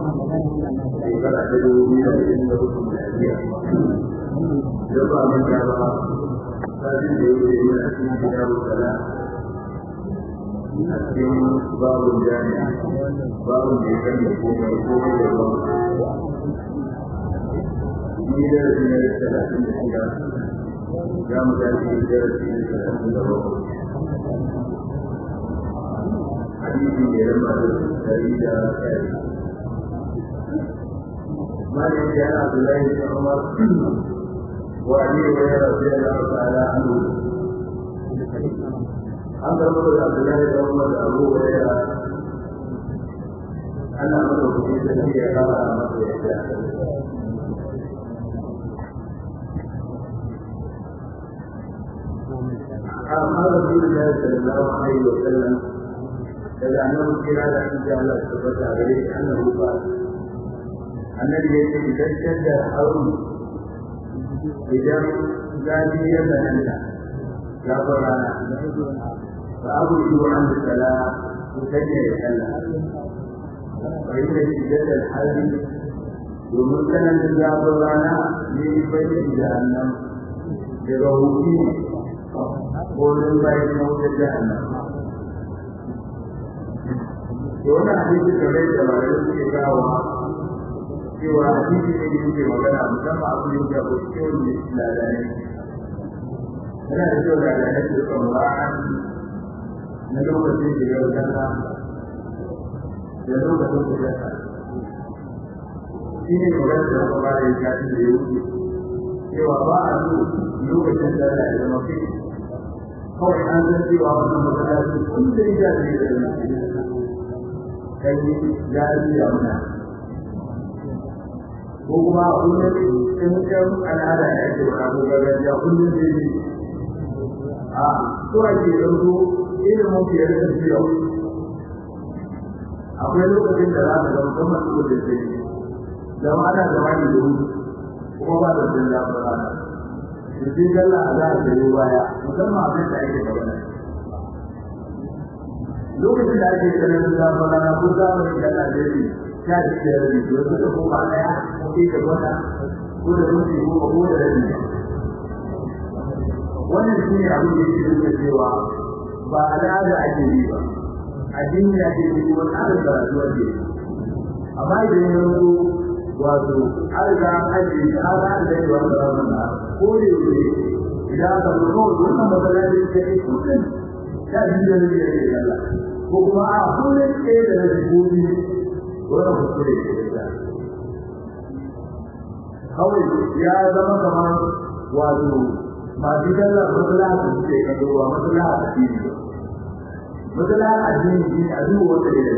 shekara ta dubu biyu da ashirin da uku miladiya da ba mun ta ba sabin da yake yi a cikin kitabu sala a cikin babun jami'a babun da ya kan da komai komai da ruwan ni da rasu na talatin da shida za mu tashi da rasu na talatin da bakwai hadisi ne da masu dari da kai مالك يا عبد الله بن عمر وابي هريره رضي الله تعالى عنه عن رسول عبد الله بن عمر ابو هريره ان امره في سبيل قال امر قال رسول الله صلى الله عليه وسلم إذا أنه كلا أن جعل الثبت عليه أنه قال النبي يقول إذا اشتد الحرم إذا زاد يدا لا ضرر فأبعدوا عن الصلاة وسجل الصلاة فإن شدة الحرم ومثلا لا ضرر من بيت جهنم بروحه wurin bayan mawuta jahannam da wani hadisi kamar da ba da suke kawo cewa hadisi ne da yake magana musamman abu da ya ko cikin ladane yana da kyau da da su kan wa'an na lokacin da ya wuce da lokacin da ya shi ne magana da kuma da ya kashi da ya wuce cewa ba a so lokacin da ya zama fi kawai an san cewa wannan masallaci kun da ya da ya da kai ya yi ya muna ko kuma kullum in kan al'ada ya ce wa abu gargajiya kullum da yi a so ake ɗauko ilimin fiye da tafiya akwai lokacin da za ka ga musamman su da ke zama ana zama ne da hutu kuma ba da jin zafin rana sai galla a za a sayo baya musamman abin da ake magana lokacin da ake ganin zafin rana ko zamanin da na dare sha biyar da biyu wasu da kuma ɗaya ko ke da wata ko da mutu ko ko da rabi wannan shi ne abin da yake nuna cewa ba al'ada ake yi ba addini ake yi wani abin da rayuwar ke amma idan ya zo wato an riga an ajiye shi an an da yawa da wannan na ko da yake idan aka zo kawai wannan masallaci da ke kullum ya ji da ne ya ke yalla ko kuma a kullum ke da na gobe wannan kuskure ke da kawai ya zama kamar wato masu kallon masallaci ke kadowa masallaci addini masallaci addini shi a duk wanda ya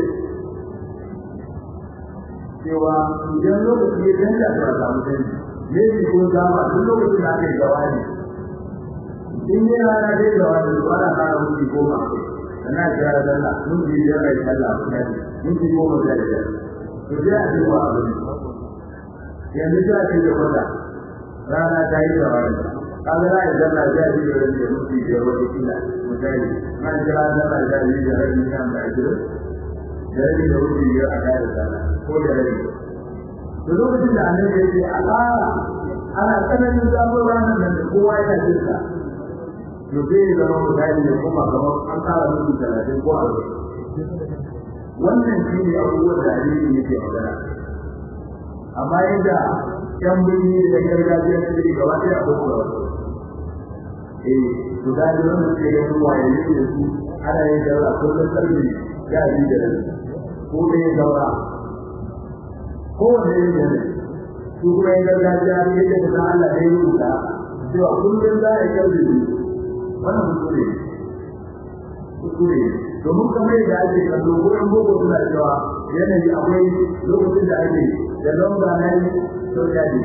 cewa idan lokaci ya canja ta samu canji ne ne ko dama duk lokacin da aka yi gawani in ne rana dai gawani to ana fara mutu goma sana kira da Allah mun ji da rai Allah kuma mun ji goma da da to sai a duba abu yanzu da ake da wata rana ta yi gawani kaga rai da Allah ya ji da rai mutu da wata kila misali man jira da Allah ya ji da rai kan da ajiro da rai da wuce ya a da sana ko da rai da lokacin da annabi ya ce a ƙara ana tsananin zafin ranar nan da kowa yana jin sa to sai ya zama misali ne kuma kamar an ƙara mutu talatin ko arba'in wannan shi ne abubuwan da hadisi yake magana amma yadda yan birni da gargajiya su ne gaba ɗaya a wasu wasu eh to da ji wannan sai ya zuwa ya yi da su ana yin daura kullum ƙarfe ya yi da ko da ya daura kowane yin yana su kuma yin gargajiya ne da ta Allah ne yi rubuta cewa kullum za a yi kyau da wannan kuskure kuskure domin kamar yadda ake kallo gurin boko suna cewa yanayi akwai lokacin da ake da lamba na yi soja ne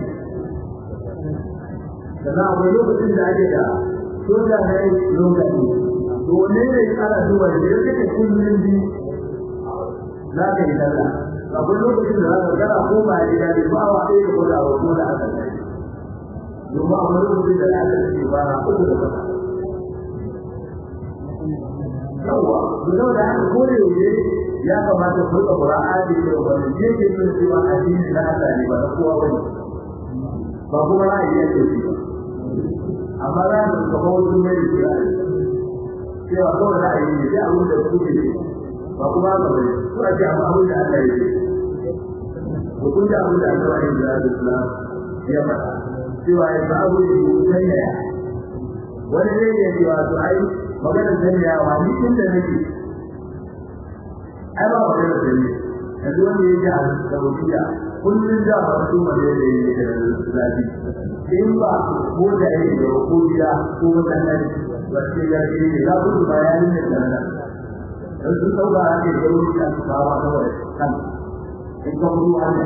sannan akwai lokacin da ake da soja na yi lokaci to wanne ne ana duba da ya kake kullum bi za ka yi sallah akwai lokacin da za ka gara ko ba ya ne ba wa ɗaya ka gwada wa ko da aka kai domin akwai lokacin da aka ce ba na uku da wata yawa da da aka kore yaushe ya kamata ku ga Qur'ani da wannan yake nuna cewa addini na Allah ne ba na kowa bane ba kuma ra'ayi yake shi ba amma za mu ga wasu mai da cewa kawai ra'ayi ne sai abin da ku ne ba kuma ba bane ko a ce amma abin da Allah yake hukun da abin da Allah ya yi da Islam ya faɗa cewa ya ba abu da ku sanya wani ne ya ce wato ai maganar sanyawa ni inda nake ai ba maganar sanya yanzu wanda ya ji a Saudiya kullum da ba su ma da yake da zafi in ba ko da yake da ko gida ko mutanen wace ya ce ne za ku bayani ne da nan dan su sauka ake da wani da su bawa kawai kan in ka mutu Allah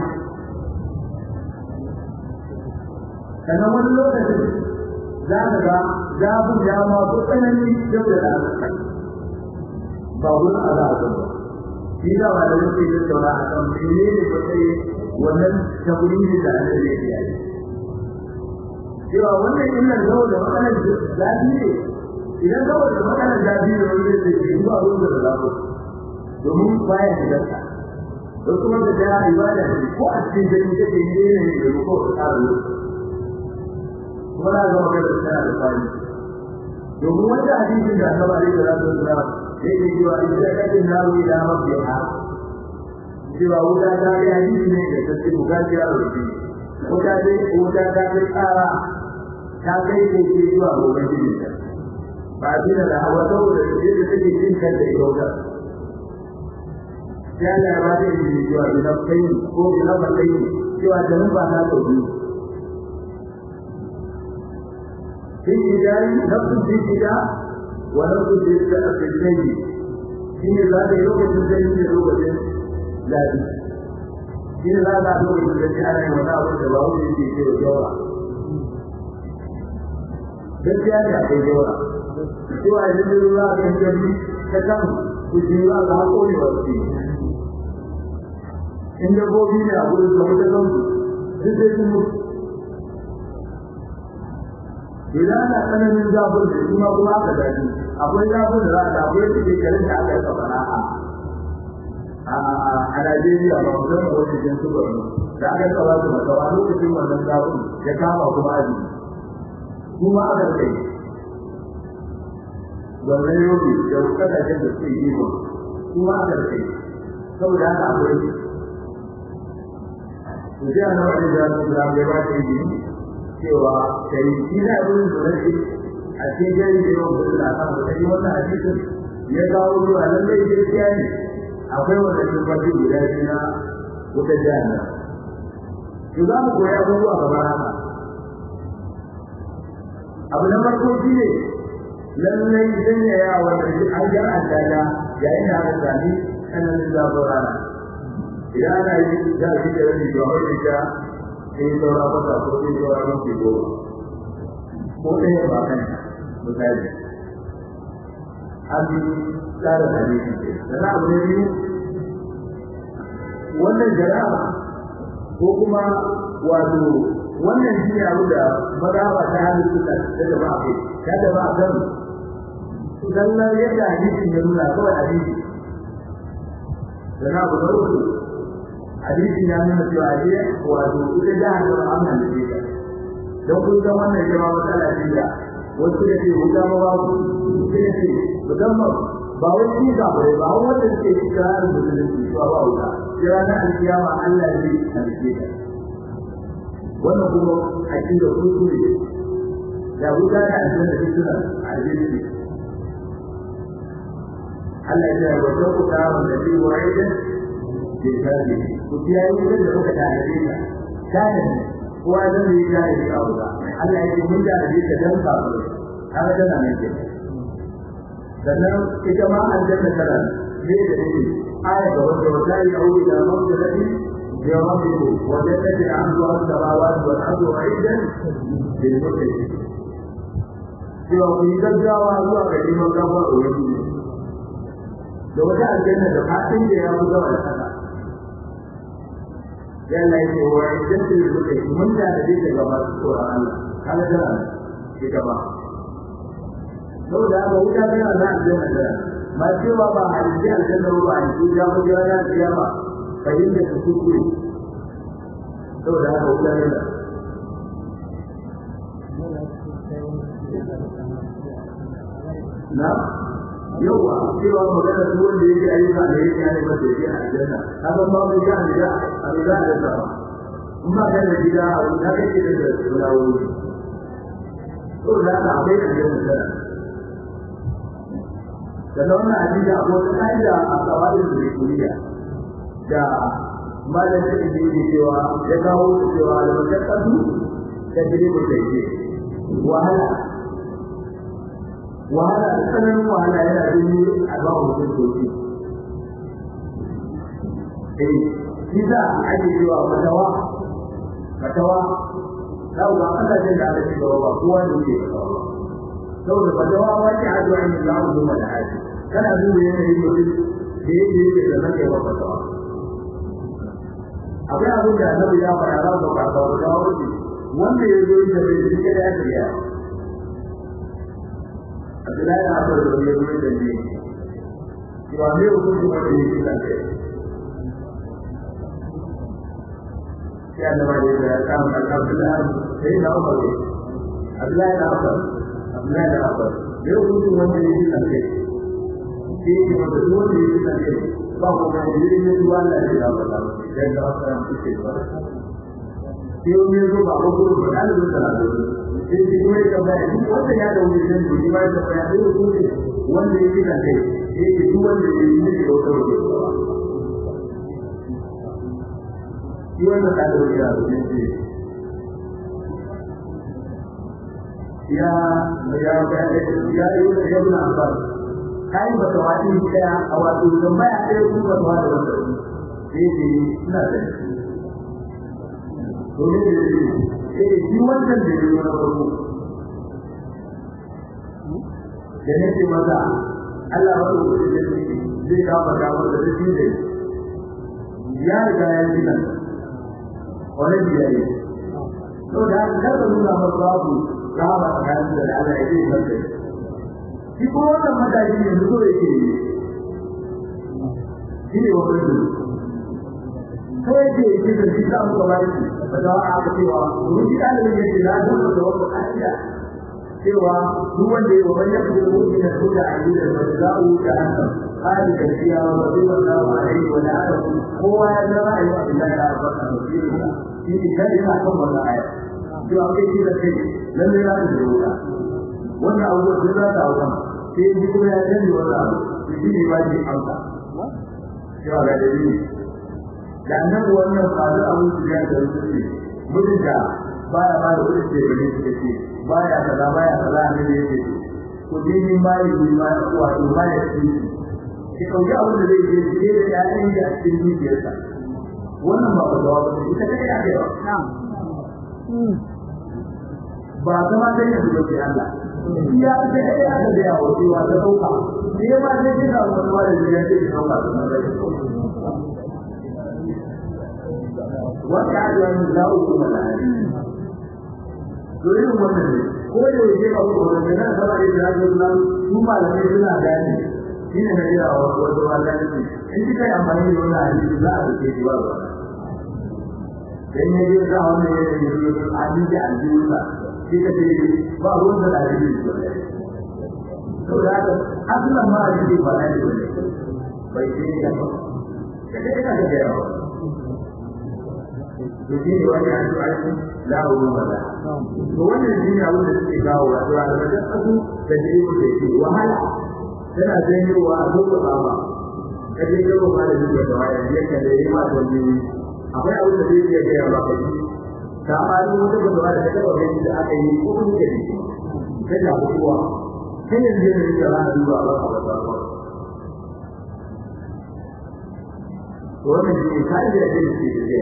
kana wani lokacin za ka ga zafin ya ma ko tsanani yau da rana ba wani azaba ba shi da ba da yake da saura a kan mene ne ko sai wannan tabbini da Allah ya yi cewa wannan illar zawo da matsalar zafi ne idan zawo da matsalar zafi ne wanda zai ce ba ruwan da zafi domin baya shigarsa don kuma da ta ibada ne ko a cikin gani take ne ne da ko ta tsaro kuma na ga magana tana da fani domin wanda hadisin da annabi alaihi salatu wasallam yake cewa in da kake nawo ila rabbiha cewa wuta ta yi hadisi ne da take bukaci a rufi wuta dai wuta ta kai tsara ta kai ko ke zuwa gobe ne ba dina da hawa saboda yadda take cin kanta ita wuta sai Allah ya bada izini cewa ina kai ko ina ba kai cewa da nan ba ta tauki في الجدال نفس في الجدال ونفس في الجدال في ذات لغة الجدال لغة لا في ذات لغة الجدال ولا وجواب في في الجواب gaskiya ne akwai jawara cewa idan da ruwa ga jami ta kan ku ji ruwa ga hakuri wa su in dabbobi ne a gurin da mutakan su sai sun mutu idan ana tsananin zafin da kuma kuma aka dace akwai zafin da za a akwai da ke garin da aka yi kafara a a Najeriya ba mu zama wani jin su bane da aka yi kawai da makawa lokacin wannan zafin ya kama kuma aji kuma aka kai wannan yobi da kasashen da suke yi ba kuma aka kai saboda haka akwai to sai ana wani da su da ya ba ta yi cewa kai shi da wurin da nake a cikin gari da yawan gudu da kan wata yi wannan hadisin ya kawo zuwa lallai gaskiya ne akwai wanda tabbaci guda biyu na wutar jihar to za mu koya abubuwa kamar haka abu na farko shi ne lallai sanya yawa da shi an jar an tada yayin da aka sami tsananin zafin rana idan ana yi za a shi da rabi ga wani ta sai saura kwata ko sai saura mafi goma ko ɗaya ba kan misali an bi tsarin hadisi ce sannan abu na biyu wannan jara'a ko kuma wato wannan shi ne abu da mazaba ta hannun suka ta gaba a kai ta gaba a kan sannan yadda hadisin ya nuna kawai hadisi sannan abu na uku hadisin ya nuna cewa ne wato ita jihar da amnan da ita don kun san wannan jama'a matsala ce da wasu da ke wuta ma ba ku sai ce musamman ba wai shi ga bare ba wanda ke kirarin musulunci ba ba wuta sai ranar alkiyama Allah zai halice ta wannan kuma aqida kuskure da wuta da aljanna da suna aljanna Allah ya ce wa tawqa wa nabi wa'idan بالكامل وتلاقي كده لو كان عليك كان هو ده اللي كان يقول الله يجي من ده اللي كان قابل هذا ده انا نجي sannan ita ma aljanna tana ne da ne aya ga wanda wata yi aure da mabdalati ya rabbiku wa jannati ardu as-samawati wal ardu aidan lil muttaqin cewa ku yi gaggawa zuwa ga neman gafara wa wani da wata aljanna da fatin da ya fi zama da kasa yana yi wa idan su yi suka yi mun da da daga masu tsoron Allah kaga tana ita ba saboda haka wuta tana da aljanna da ma cewa ba a yi aljanna ba a yi ya ba ya ya ya ba fahimta ta kuskure saboda haka wuta ne da na yawa cewa magana duk wanda yake ayyuka da yake yana masa yake a aljanna kaga ba mu ga da a riga da ta in ba ka da gida a wuta kake da sulawoyi to da haka akwai aljanna da da wannan hadisi akwai wata ka'ida a kawaidin da kuriya da malamin da yake cewa ya kawo cewa al-mashaqqatu tajribu tayyib wahala wahala tsananin wahala yana jini a ba mutum doki eh shi za a ake cewa fatawa fatawa za ku ga kasashen da aka ci gaba ba kowa ne ke fatawa saboda fatawa wani a zuwa yin lamu zuwa da haji kana duba yanayin mutum da yake yake da nan ya ba fatawa akwai abin da annabi ya faɗa za ku ba fatawa wuce wanda ya zo da bai shi kada ya tsaya Abdullahi na Abu da ya zo da ne cewa me hukunci wanda ya yi da kai sai annabi ya kama Abdullahi sai na Umar Abdullahi na Abu Abdullahi na Abu me hukunci wanda ya yi da kai sai ya wanda duk wanda ya yi da kai ba ko ga yi ne duwa Allah ya da ba dan da wasan suke ba sai wani zo ba ko ko ba da da da sai shi kuma ya tambaya duk wanda ya da wani dan duk ba da ya da hukunci wanda ya yi da kai sai duk wanda ya yi ne da wata wata shi wanda ka da wani yaro ne ce ya ya ya ya yi da yau na ba kai ba ta wani daya a wato tambaya ɗaya ku ba ta wani wanda sai ce ina da domin da shi eh shi wannan da ya na farko da nake maza Allah ya rubuta da shi zai kawo da wanda da shi ne ya riga ya yi nan wani ya yi to da kada nuna masa babu rama tsakanin da Allah ya yi masa shi ko wannan mataki ne so yake yi shi ne wannan da sai ke yi da shi ta muka bari ba da aka cewa mun ji dalilin yake na zama da wannan ka'ida cewa duk wanda ya wani ya fi mutum da kuda a yi da mazau da hasan hali da siya wa rabbi wa sallahu alaihi wa ta'ala kowa ya zama a yi wa billahi da albarka da shi ne shi ne kada yana kan wannan aya cewa kai shi da kai lalle za ta zo wuta wannan abubuwan sun za ta hauka sai ji kuma ya canji wannan abu shi ne ba shi amsa cewa ga dalili da annabi wannan faru abin su ya da su ce mutum da baya ba da kudi ce bane su ce baya kaza baya kaza ne da yake ku ji ni ma yi ni ma wato ma ya ci ki kauki abin da zai je je da ƴaƴan da cikin dukiyarsa wannan ba ba da ita take da kai ba kuma sai ya zuwa ke Allah ya ce ai aka da yawo cewa ta dauka sai ma sai kina wani wani da yake da dauka wata ajiyar da uku malari domin wannan ne ko da yake ba ku da nan sama da jiragen nan su malamai suna gani shi ne na jira wa wato wannan ne in kika yi amfani da wannan hadisi za a rike shi ba ba dan ne ya ga wannan ne da yake hadisi an ji wannan shi ka ce ba ruwan da hadisi ne to da haka asalin ma hadisi ba ne bai ce ya ba kada ina da yawa to shi ne wani an tuwa shi la ruwa wala to wannan shi ne abin da suke kawo wa to da wajen kasu da jiri ku da ke wahala tana janyowa a zuwa baba kaje ka ba da jiya da waya ne ka da yi ma to ne akwai abin da zai iya ga ya baka shi ka ba ni wata da waya da ka ga da aka yi ko kun ke shi kai da kuwa kai yanzu ne da za a duba ba ka ba wannan shi ne kai da yake da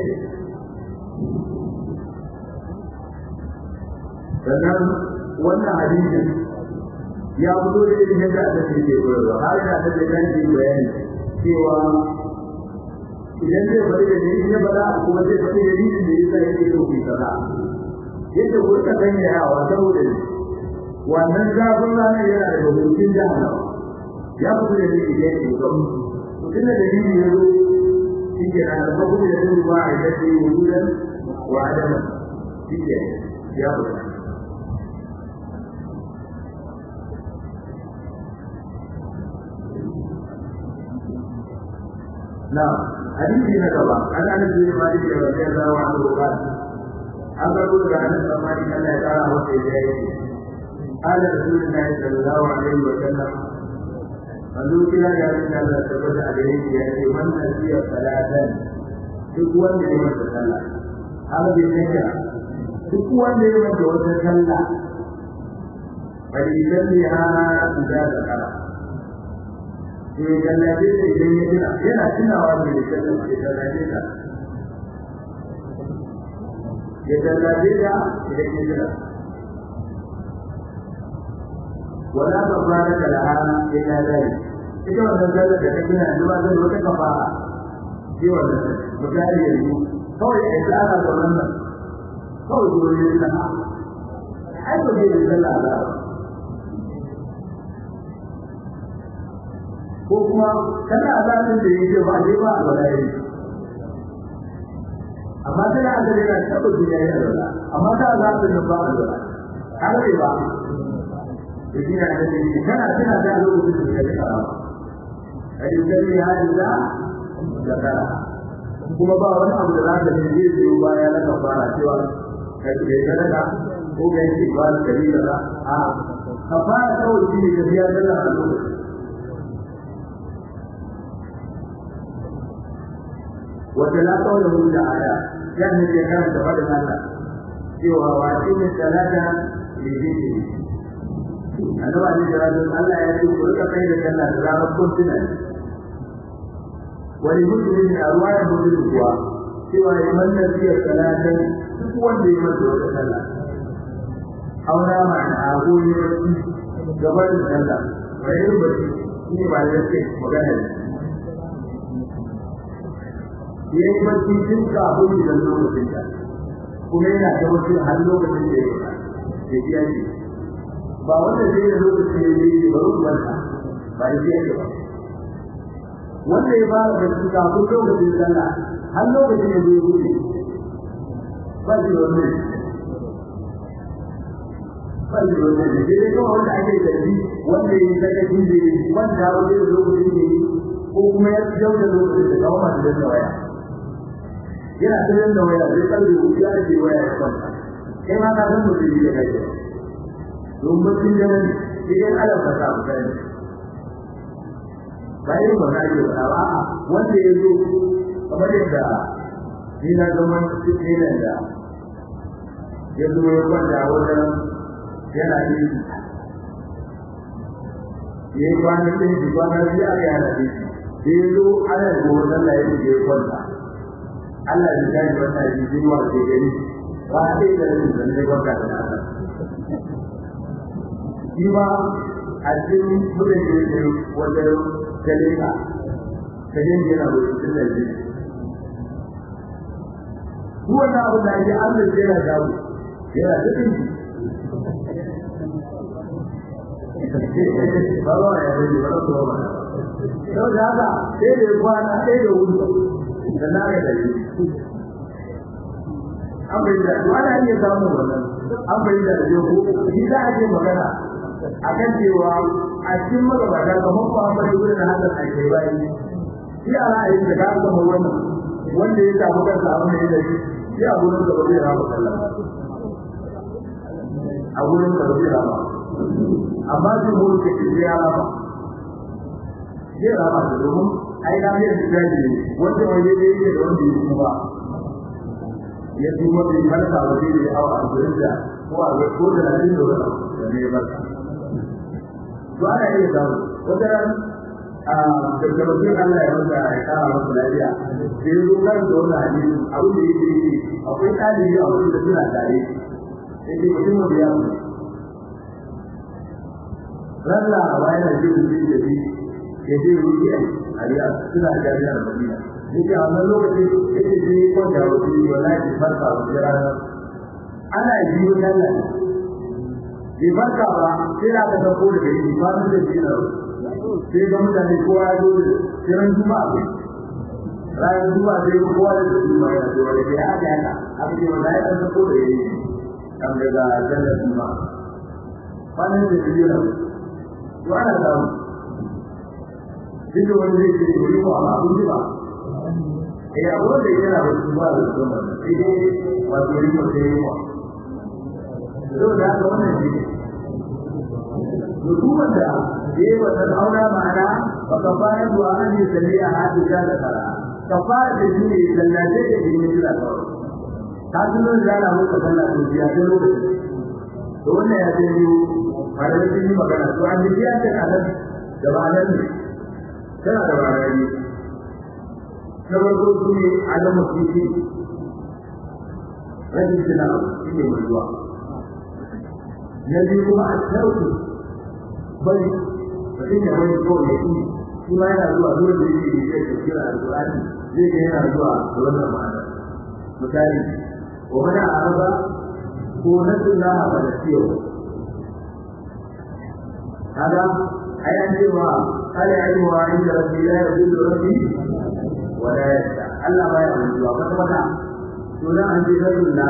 sannan wannan hadisin ya fito da irin yadda aka ce ke koyarwa har da ta da kan yi bayani cewa idan zai bari da ni ya bada kuma zai bari da ni da yasa yake so ku kaza yadda ku ka sanya yawa saboda wannan zafin ranar yana da hukuncin jahannama ya fito da dalili da yake zo mutum da dalili ya zo shi ke nan da kuma da dalili ba a yadda yi wujudan wa adama shi ke ya fito نعم حديث نكبة عن أنس بن مالك رضي الله عنه قال أقول عن أنس بن مالك أن يتعالى وسيديه قال رسول الله صلى الله عليه وسلم manzo kira da abin da Allah ta bada a gare shi ya ce man nasiya salatan duk wanda ya masa sallah har bai sanya duk wanda ya masa wata sallah bari salli ha da zakara to ya gallabe ta idan ya tuna yana tunawa da ya sallah ya gallabe ta ya gallabe ta idan ya tuna wala kafarata laha illa dhalik ita wannan sallar da kake yana zuwa zai wata kafara shi wannan misali yanzu kawai ai da ana da wannan kawai dole ne na ai ba zai sallah ba ko kuma kana azabin da yake ba dai ba a bala yi amma kana azabin da tabbata yayi Allah amma ka azabin da ba Allah har ba يجينا الذي كان كنا جعلوا في الكلام فيسمي هذا ذكرها kuma ba wani abu da za ka ne zai biyo baya na kafara cewa kai kai sadaka ko kai ki ba da dalila da a kafara kawai shi ne ka biya da Allah wa talaka wa lahu ta'ala yani ya kan da fadin Allah cewa wa inna salata li dhikri annabi alaihi salatu Allah ya ce ku rika kai da sallah da ranar kuntuna wani mutum ne a ruwa ya mutu kuwa cewa ya manna fiye salatan duk wanda ya masa wata sallah auna ma'ana a goyi wani gaba da sallah wani yin bacci shi ne ba da yake magana ne ya yi bacci tun kafin idan lokacin da kuma yana ta wasu har lokacin da ya yi ya biya shi ba wanda zai da lokaci ne ne ba ruwanta ba da shi ba wanda ya fara da shi kafin lokacin sallah har lokacin da zai wuce ba shi wannan ba shi wannan ne dai kawai wanda ake zargi wanda ya saka shi ne wanda wanda da lokacin ne ko kuma ya jau da lokacin da kawo masu da waya yana tsirin da waya zai kalli wuce ya ce waya ya kwanta kai ma ka san mutum da kai don mutum da nan idan Allah ka sa ka ne bayan ba na yi ba a wanda ya zo kamar yadda ni na zama cikin da ya zo ya kwanta wajen yana yi ya yi kwanan ɗin shi kwanan shi aka yana ɗin shi da ya zo ana gobe sallah ya ya kwanta Allah ya gani wannan shi shi wa ke gani ba a ɗaya da rashin zan ne kwanta da nasa shi ma a cikin mutum da ya ce wajen galeka ka yin yana rubutun da shi Duk wannan abu da ake an da yana dawo yana cikin shi ba ba ya rage ba ko ba to da haka sai da kwana sai da wuri da na ga dai an bai da wani iya samu wannan an bai da da ko shi da ake magana akan cewa a cikin magabata kamar ba ba da wurin hada a kai bayi shi a ra'ayin da ka samu wannan wanda ya samu kansa abin da ya shi shi a gurin da ba zai rama sallah a gurin da ba zai rama amma zai mu ke ce ya rama zai rama da domin ai na yin tsari ne wanda wani ne yake da wanda ya kuma ya kuma bai farka ba sai da awa a gurin da ko a ga ko da nan da wani da ne ba to ana iya samu wata ran a da bakin Allah ya wanda ya kara masa lafiya sai zo kan da wannan hadisi abin da yake yi akwai ɗalibi a wurin da suna tare sai dai mutum da ya mutu ran laraba yana jin jin da shi ya je ruki a riya suna jami'ar madina yake a wannan lokacin yake je kon da wasu wallahi farka wasu ranar ana biyo sallah bai farka ba sai da aka dauko da gari ba mun da shi na sai ga mutane kowa ya zo da kiran juma'a ne ranar juma'a sai ga kowa da juma'a ya zo da ya haka haka aka ce wanda ya ɗan sako da ya yi kan daga sallar juma'a kwanan da biyu nan to ana samu duk da wani zai ce wani ko amma abin ba eh abu da yana da kuma da kuma sai dai wato yi ko sai yi to da haka wannan shi mutumin da yayi wannan aura ma'ana fa kafara du'a an yi salliya hadu da kara kafara da shi ne sallace da shi ne da kawai ta tunan da na muka sallah to biya da lokaci to wannan ya ce ni fara da shi magana to an ji ya ce anan da ba nan ne tana da bayani na farko su ne adamu fifi rashin tuna shi ne mutuwa na biyu kuma a tarku bari mutum ya wani kawai ya yi shi ma yana zuwa zuwa da yake da zai tafiyar alƙur'ani zai ga yana zuwa da wannan ma'ana misali wa mana araba ko na sunna ba da ciwo kaga ai an ce wa kale ai wa inda rabbi la yadullu rabbi wa la yasha Allah ba ya mutuwa kwata kwata to dan an ce sunna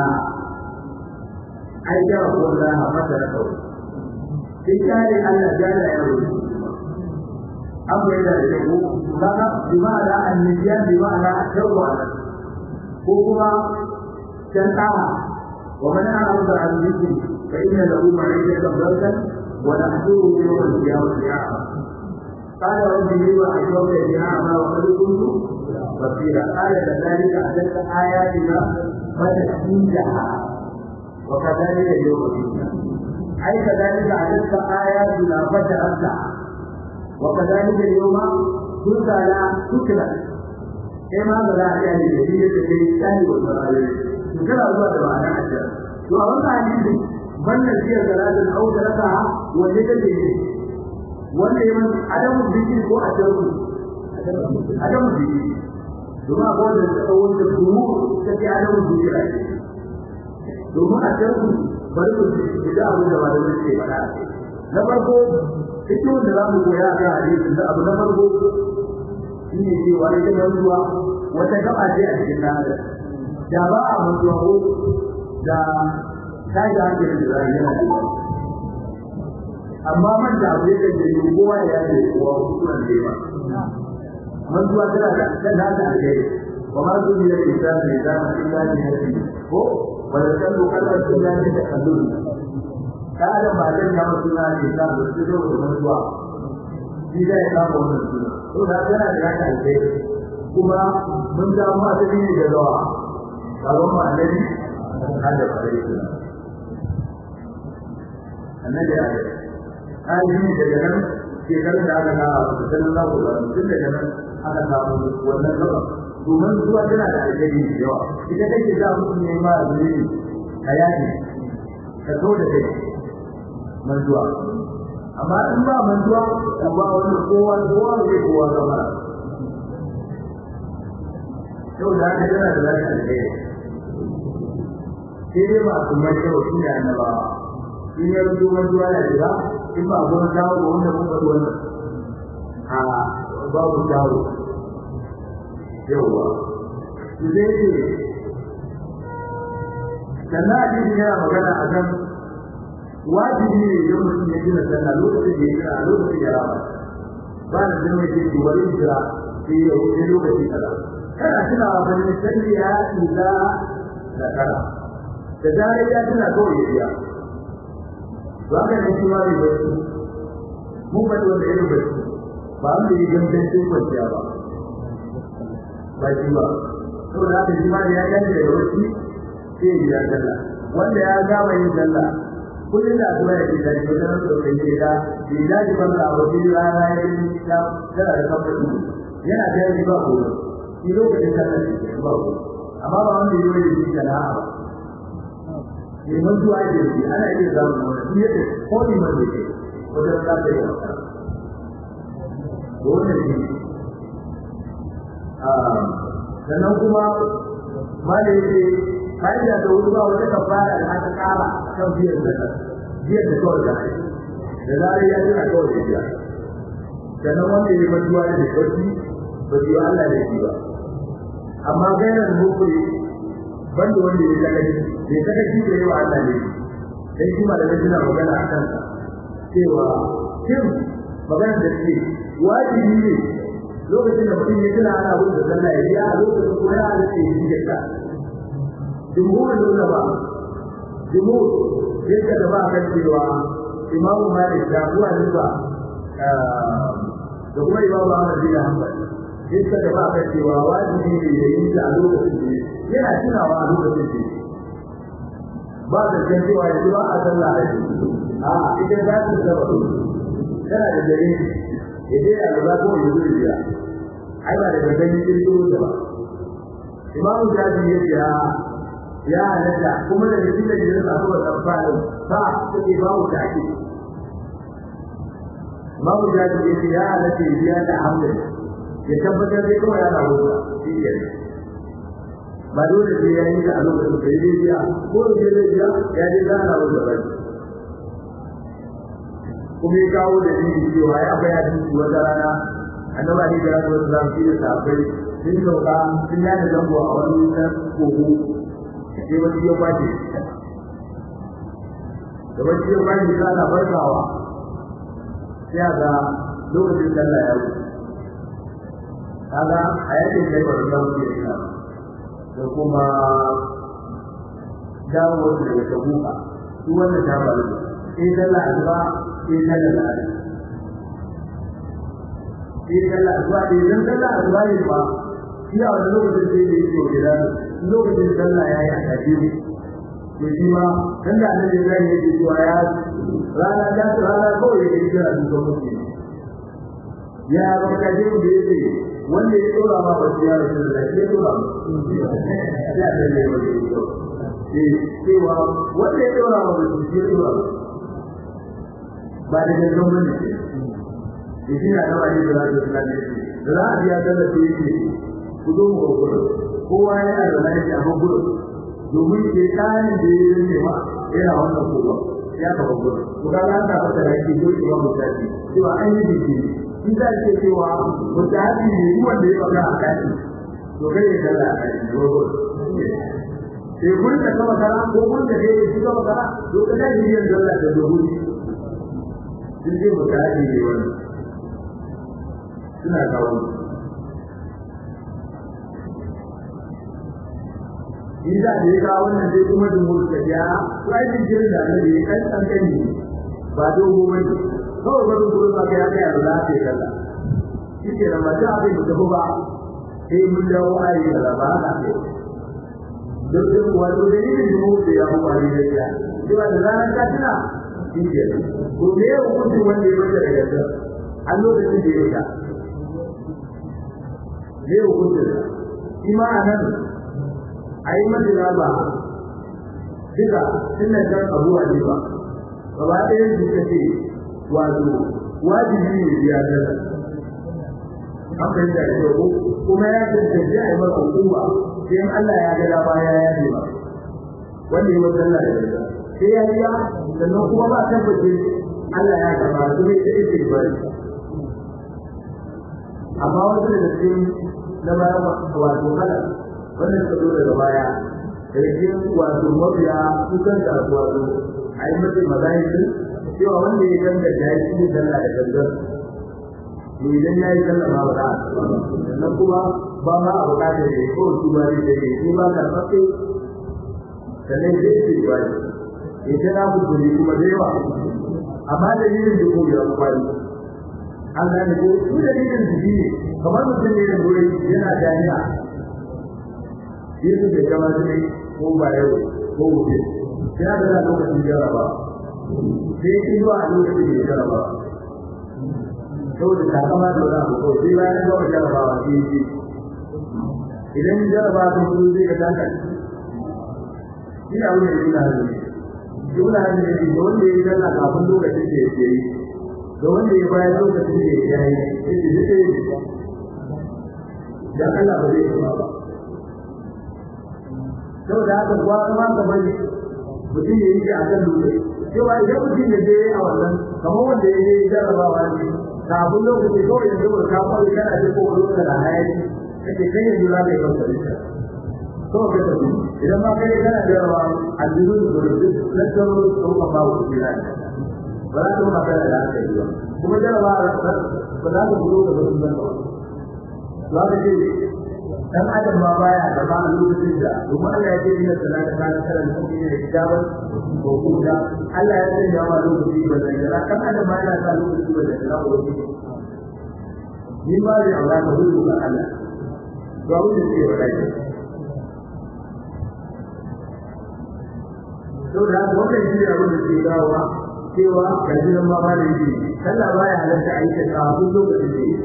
ai da ko Allah mata da kawai sai kare Allah jalla ya rubu an bai da ko kaga bi ma'ana annabiyan bi ma'ana tawwa ko kuma can ta'a wa man a'rada an dhikri fa inna lahu ma'ishatan dhanka wa nahshuruhu yawm al-qiyamati a'ma قال رب لما أشركت بأعمى وقد كنت بصيرا قال كذلك أتت آياتنا فتحميدها وكذلك اليوم فينا أي كذلك أتت آياتنا فتحميدها وكذلك اليوم تلقى لا تكلى كما بلا يعني جديدة في الإنسان والمرأة تكلى الله تبارك وتعالى وأولا حديث من نسي ثلاثة أو ثلاثة وجد wanda ya manta adamu zikiri ko a tarku adamu zikiri domin akwai wanda ta kawo da turu ta ce adamu zikiri domin a tarku bari ku ji da abin da malamai ke faɗa na farko cikin da za mu koya a kan hadisi da abu na farko shi ne cewa ita mantuwa wata gaba ce a cikin ɗan da ba a mantuwa ko da ta yi da hankalin da za a yi yana da amma man da abu yake da yi kowa ya yi kowa kusuran da yawa man zuwa tana da kan da ta ake wa ma su ne da ita ne da ma illa ne hadi ko wala kan ko kallon sun ya ne da kallon ka da ba da ya mutu na ne da su da man zuwa shi da ya samu wannan suna to da tana da ya ake kuma mun da mu a cikin da dawa sabon ma annabi hada bare annabi ya ainihin daga nan shekarun da aka kawo a kusurin zaku ba tun daga nan aka samu wannan gaba domin zuwa tana da alheri da yawa ita take za mutum ne ma zuri a yaki ka so da kai manzuwa amma in ba manzuwa to ba wani kowa kowa zai kowa zama yau da haka tana da lafiya alheri sai dai masu mai kyau shi ne annabawa in ya rubu manzuwa ya shiga in ba gona dawo da wanda mun faɗi wannan a babu dawo yawa su zai ce sannan a cikin yana magana a kan wajibi ne idan mutum ya gina sallah lokacin da ya gina a lokacin ya rama ba da zai mai ce wani jira sai ya wuce lokaci kaza kana tunawa ba ne sallah ya tsila da kara da zarar ya tuna kawai ya biya haka ne shi ma ne bai mu ba da wanda yake bai ba an da yin gancin kwanciya ba ba shi ba to da haka shi ma da ya dace da wasi sai ya sallah wanda ya gama yin sallah kullum da asuba ya kida shi wajen da kai ke da bi da ji ban da wani rana ya yi da tana da kamfani yana da yi ba ko shi lokacin sallah ne ba ko amma ba wanda yi wani shi kana ba neman zuwa da yake ana iya zamu wani shi yake ko ni man yake wajen da ta yi wata wannan shi ah sannan kuma mali yake kaida da wuri ba wata kafara da aka kara kan biyar da biyar da kawai da da zai ya tana kawai da biya sannan wanda ya mantuwa da bacci ba ji Allah da shi ba amma gairar mukuri banda wanda ya sakaci bai sakaci da yawa Allah ne sai kuma da suna magana a kansa cewa shin magana da ce wajibi ne lokacin da mutum ya tuna ana wuce da sallah ya biya a lokacin kuma ya halatta ya yi da jumhurin da ba jumhur sai ka da ba kan cewa imamu malik da abu hanifa da kuma imamu ahmad bin hanbal sai ka da ba kan cewa wajibi ne ya yi da a lokacin da yana tunawa a lokacin da ba da kan cewa yanzu ba a sallah a a ita za ta zaba tana da dare ya je a gaba ko ya zuri biya ai ba da gangan kirkiro da ba imamu jaji ya ce ya halatta kuma da cikin da ya samu wa tsamfanin ba take ba mu take imamu jaji ya ce ya halatta ya biya da hamdin ya tabbatar da kawai yana wuta shi ke ba dole sai ya yi da a lokacin da ya biya ko da ya biya ya je da ana wuta ba kuma ya kawo da ni cewa ya baya dinki wata rana annaba ne da ya zo da shi da sabai sun sauka sun yana zango a wani wutan kogo sai wani ya kwace da wani ya kwace ta na farkawa sai ga lokacin sallah ya wuce kaga a yakin da ya faru da wuce ina da kuma dawo daga tabuka duk wanda ta faru sai sallah asuba sai sallah da sai sallah asuba da idan sallah asuba ne ba shi a wani lokacin sai da yake gida lokacin sallah ya yi a tafi to shi ma dan da annabi Ibrahim yake cewa ya rana ta rana kawai yake kira duka mutum ya ba ka je da yake wanda ya dora ma ba ya rasu da ya dora ya da ne wanda ya dora eh cewa wanda ya dora ma ba ya dora ba da gangan bane shi na da wani da zai tsaya ne da za a biya da da yake ku zo mu gudu kowa yana da lafiya amma gudu domin ke kayan da ya yi ma yana wannan kowa ya ka gudu to ga an ta fata da yake dole ba mu tafi cewa an yi biki shi da ke cewa mutahabi ne duk wanda ya faɗa a kai to kai ya dalla a kai ne gudu sai gurin da kama kara ko gurin da kai shi kama kara to ka da yi yin dalla da dubu sun ce mutahabi ne wannan suna kawo in za a yi kawo wannan sai kuma jumhur ta ya sai din jirin da ne ya kan san kan ni ba dogo ba ne kawai ba dogo ba ga ya kai Allah sai kalla shi ke da mata abin da ba sai mun dawo ayi da ba na ce duk duk wato da yin jumhur da ya kuma ne da ya cewa da ranar ka tuna shi ke ko me ya hukunci wanda ya bada daga ta a lokacin da ya ta me ya hukunci shi ma anan a yi madina ba duka suna kan abuwa ne ba gaba ɗaya su ka ce wato wajibi ne biya dala an fahimta da kyau kuma ya tantance a yi masa hukuma sai in Allah ya ga dama ya yaje ba wanda ya wata Allah da dala sai ya biya sannan kuma ba tabbace Allah ya gaba su ne da ake bari amma wasu daga cikin na baya wato kala wannan suka zo daga baya da yake wato mabiya su kan kasuwa su a yi mace mazahiri cewa wanda ya ganga da ya ci sallah da gangan to idan ya yi sallah ma ba za a sannan kuma ba ma a bukatar da ya ko su ba da ya yi ba ka fafe sannan zai ce ba ne ya ce na mutu kuma da yawa amma da yin da kuma ya kwari an gane ko su da yin da ne kamar mutum ne da wuri yana jami'a yesu bai gama ne ko ba yau ko gobe sai aka da lokacin jaraba sai ki zuwa a lokacin da jaraba saboda ta kama da wani abu kawai sai bayan gama jarabawa sai yi idan jaraba ta kudu zai ka taka shi a wani yana hannu jumla hannu ne da wanda ya yi dalla kafin lokacin da ya ke yi da wanda ya bayan lokacin da ya yi ya ce duka yi dan Allah ba zai kama ba saboda haka kuwa kuma ka bari mutum ya yi shi a kan dole cewa idan mutum ya je a wannan kamar wanda ya je jarabawa ne kafin lokaci kawai yanzu ba ka kwari kana da ko wani da hayaki kake kai yanzu za ka yi kanka da shi kawai ka tafi idan ma kai kana da yawa aljihu da gudu na tsaro da kuma ba ku kira ba za ka magana da aka yi ba kuma jarabawa ba za ka gudu da wasu zan ba za ka ce dan adam ma baya da ba lokacin da kuma Allah ya ce inna salata kana karan kuma ne hijaban ko kuma Allah ya ce ya ma lokaci ba da ya dan adam ma yana sa lokaci ba da ya ko ni ba da Allah ka hudu ga Allah to abin da ke faɗa ke to da wannan shi abin da ke dawowa cewa gajiran ma ba da yi sallah baya halatta aika kafin lokacin da yake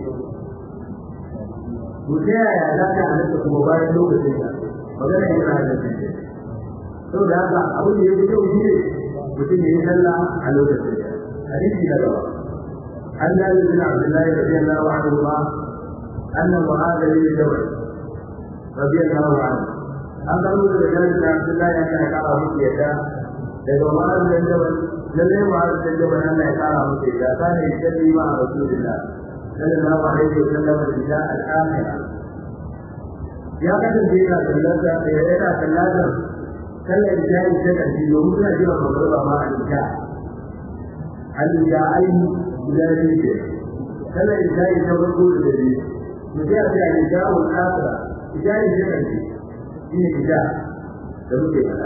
to ta yaya za ka halatta kuma bayan lokacin da magana yana halatta ce sau da haka abin da ya fi kyau shi ne mutum ya yi sallah a lokacin da hadisi na gaba an dalil bin abdullahi radiyallahu anhu ma anna mu'adh bin jabal radiyallahu anhu an karo da dalil bin abdullahi ya kana kara musu yadda daga mu'adh bin jabal lalle mu'adh bin jabal Allah ya kara musu yadda kana yadda ma rasulullah صلى الله عليه وسلم الإساء الآخرة يا قدر فينا ثلاثة فينا ثلاثة كلا إنسان سكن في يوم لا جرى مضربة مع الإنسان الإنسان إلى ذلك كلا إنسان يتوقع الذي وجاء في الإنسان الآخرة إنسان سكن في إنسان لم يكن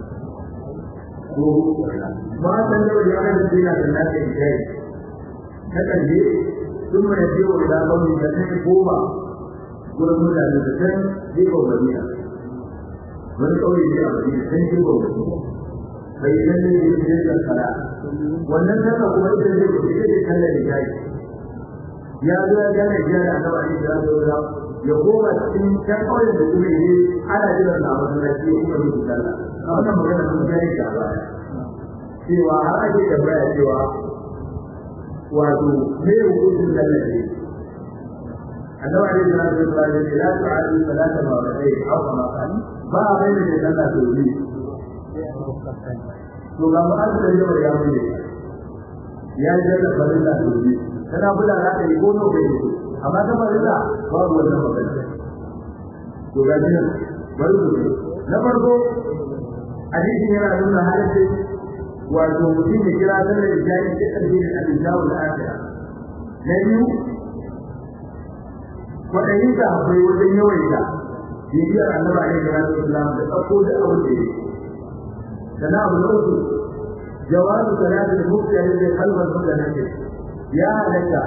ما تنظر يا قدر فينا ثلاثة إنسان سكن ثم يرجع إلى قوم فتح قوما قل مدى لفتن ذيك مدينة من قول في مدينة تنجب مدينة فيجلي بسجد الصلاة والنسبة هو الذي يجب أن يجب ya zo ya gane jiya da annabi alaihi salatu wasalam ya koma cikin can kauyen da kuma yi ana jiran na masallaci ya kuma yi sallah a wannan magana sun gane ta baya cewa har ake tambaya cewa wato me hukuncin sallar ne annabi alaihi salatu wasallam ya ce la tu'adu salata ma wa sai aw kama kan ba a bai da sallah to ne to ga mu an da yawa ya mu ya je da farilla to ne kana bula za ka yi ko no bai amma ta farilla babu wannan magana to ga jin bari ku na farko hadisi yana nuna halaccin wato mutum ya kira sallar isha'i sai ƙarfi da al-isha'i al-akhira na biyu kwaɗayin ka akwai wajen yawaita bibiyar annabi alaihi salatu wasalam da ɗauko da abin da yake sana abu na uku jawabu salatu da mufti a yadda kalmar mutanen ne ya halatta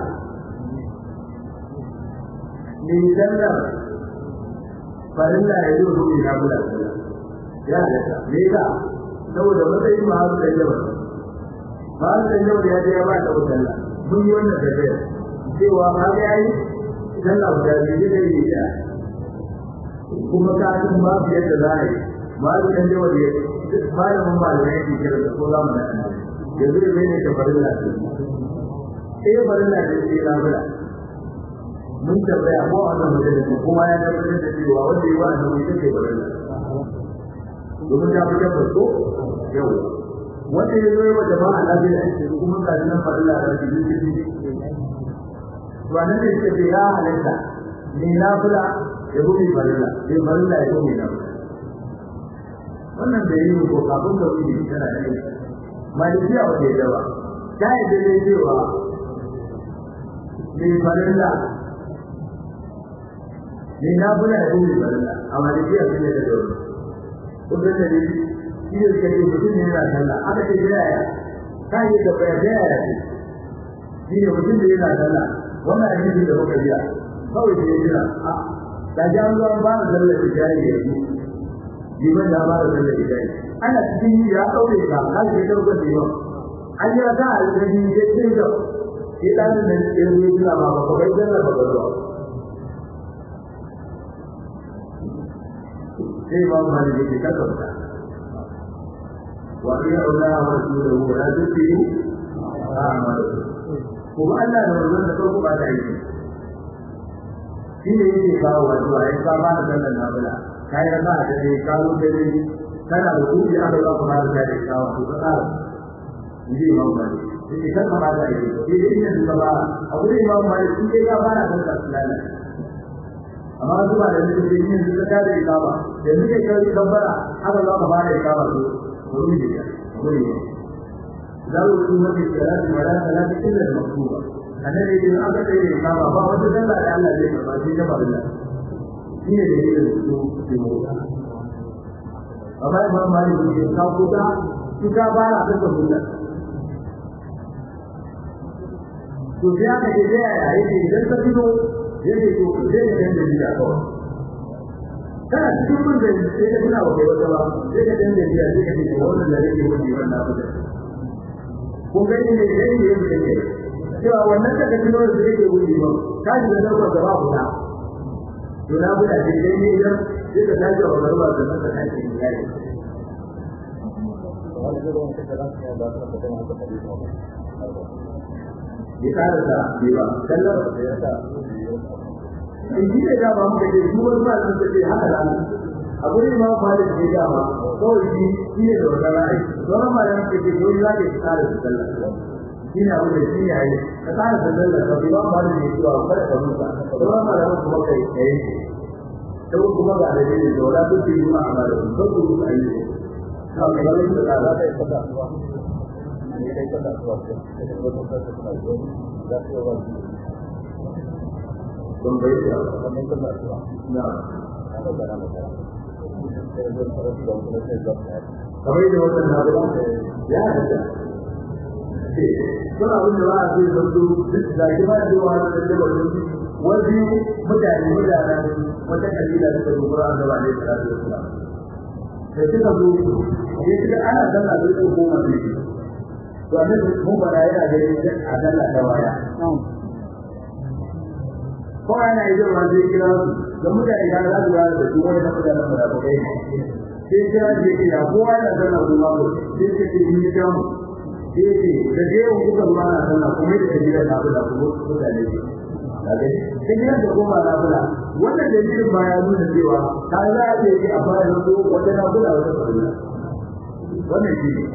mai sallar farilla ya zo rubi na bula ya halatta me yasa saboda matsayin ma'azu da yawa ma'azu da yawa ya je ya ba ta wutar mun yi wannan tafiyar cewa ma ga yayi sallah guda biyu da yi da kuma ka san ba su yadda za a yi ma'azu da yawa da malamin malamai ke kira da ko za mu nan yanzu da ne ta farilla ce eh farilla ce ce na bula mun tabbaya ko a wannan majalisa kuma ya tabbatar da cewa wanda ya ba a nan ita ce farilla domin ta fi tabbas ko yau wanda ya zo yi wa jama'a lafiya a cikin kuma ga nan farilla da shi duk shi to anan da yake ya halatta ne na fula ya buɗe farilla sai farilla ya buɗe na wannan da yi ko kafin ka wuce tana da rai malikiya ba ta yadda ba ta yadda ne cewa ne farilla ne na fula ya buɗe farilla a malikiya sun yadda da wani kudin da ne shi ne kake mutum ne yana sallah aka ce da yaya ka yi da baya da yaya ne shi ne mutum da yana sallah wannan hadisi da muka biya kawai da jira a da ji an zo an ba da sallar ijari yanzu liman da ba da sallar ijari ana cikin yi ya ɗaure ka ka ce da ruwan da yawa an yi raka a alƙali ya ce da shi ɗanin da ya zo jira ba ba bai sallar ba ba zuwa sai ba mu hali yake kasanta wa iya Allah wa rasuluhu la tusiru a'malu kuma Allah da wannan da kanku ba ta yi shi ne yake kawo wato ai ka ba da sallan nafila kai da ba da dai kawo da dai kana da kuɗi aka ba ka da dai kawo to ka tsara inji imam Malik yake kan ma da yake sai dai ina duka ba a gurin imam malik shi dai ya fara da sallah amma su ba da nake da yin zuka da ikama da nake kai kabbara haka za ka fara ikama to gurin da gurin da su wani salati wala salati illa al-maktuba annabi idan aka kai da ikama ba wata sallah da Allah zai karba sai ta farilla shi ne da yin su ke mota amma imam malik ne ka kuta shi ka fara da sunna to sai aka ce da yaya yake idan ka fito yake to zai ga da gida kawai kana cikin mun da sai ka tuna wa kai wata ba sai ka dan da gida sai ka ce wannan da yake wani wannan abu da ko ga ne da yake yake yake cewa wannan da ka tuno da yake wani ba ka ji da daukar da babu da to na buɗa ce dai ne idan sai ka tashi wa garba da nan ka tashi ne kai ya kara da biwa kallar da ya sa in ji da ba mu da shi wani ma sun ce haka da a gurin ma ba da shi da ma kawai shi shi ne da wannan ra'ayi don ma yan ce ke dole za ka kara da sallah shi ne abu da shi ne ai ka kara da sallah ka bi ba ma da shi cewa kada ka musa don ma da kuma kai kai to kuma ga da shi da wala duk yi ma amara ko ku ku ai ka ga da za ka yi sallah ne kai sallah ko za ka yi don bai da kamar sallah na kamar da wannan na da ya hada suna abin da ba a ce zanto da ke ba da wani da da wani wani mutane mutanen wata kabila suka zo gura da ba ne da su da da suka zo ne suka ana danna da su goma ne to annabi mun fara yana da a danna da waya ko ana yi da wani kira su da mutane da za su ga da su wani da mutane da ba kai sai kira je kira kowa yana danna kuma ko sai ce ni ga mu sai ce da dai kuka zuwa na danna kuma da kabila da abu da kuma mutane ne kaga sai kira da goma na bula wannan dalilin ba ya nuna cewa ka za a ce a fara da wata na bula wata farilla wannan shi ne